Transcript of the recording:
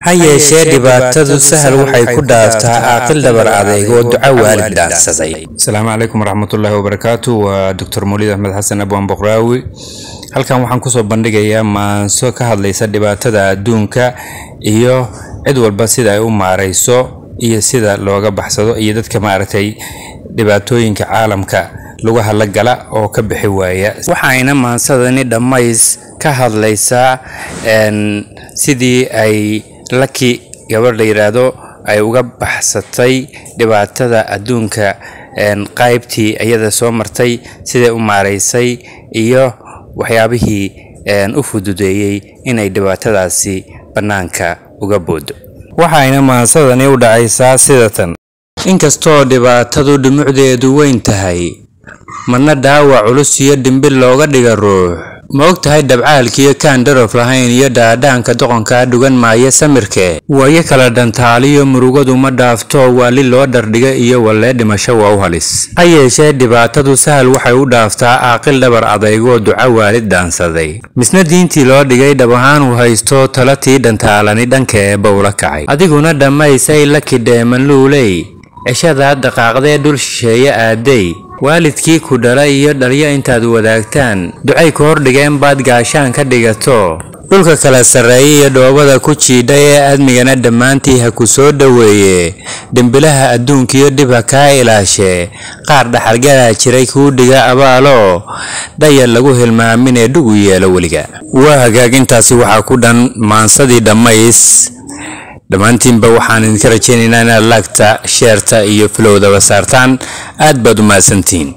ha yeeshee dhibaatadu sahal waxay ku dhaaftaa caaqil dhabar adayg oo duco waalid dhaansaday asalaamu calaykum waraxmatullaahi wabarakaatu waa doctor mawlid axmed xasan abwaan boqraawi halkan waxaan kusoo bandhigayaa maanso ka hadlaysa dhibaatada adduunka iyo cid walba sida ay u maarayso iyo sida looga baxsado iyo dadka maaragtay dhibaatooyinka caalamka lagu hadlagala oo ka bixi waaya waxayna maansadani dhammays ka hadlaysaa sidii ay laki gabadh la yidhaahdo ay uga baxsatay dhibaatada adduunka qaybtii iyada soo martay siday u maaraysay iyo waxyaabihii u fududeeyey inay dhibaatadaasi bannaanka uga boodo waxayna maansadani u dhacaysaa sidatan inkastoo dhibaatadu dhumucdeedu weyn tahay marna dhaawac culus iyo dhimbil looga dhiga ruux ma og tahay dabcaalkiiyo kaan dharof lahayn iyo dhaadhaanka doqonkaa dhugan maaya samirke waayo kala dhantaaliyo murugadu ma dhaafto waali loo dhardhiga iyo wallee dhimasho waa u halis ha yeeshee dhibaatadu sahal waxay u dhaaftaa caaqil dhabar adaygoo duco waalid dhaansaday misna diintii loo dhigay dhab ahaan uu haysto tala tii dhantaalani dhanka eebba ula kacay adiguna dhammaysay laki dheeman luuley ceshadaa dhaqaaqdee dhul shisheeye aaday waalidkii ku dhala iyo dhalyo intaad wadaagtaan ducay ku hordhigeen baad gaashaan ka dhigato dhulka kala sarreeya iyo dhoobada ku jiidha ee aadmigana dhammaantii ha ku soo dhoweeye dembilaha adduunkiyo dhib ha kaa ilaashee qaar dhaxalgalaa jiray kuu dhiga abaalo dhayar lagu hilmaaminee dhugu yeelo weliga waa hagaagintaasi waxaa ku dhan maansadii dhammays dhammaantiinba waxaan idinka rajaynaynaa inaad laagta sheerta iyo filowdaba saartaan aad baad u mahadsantihiin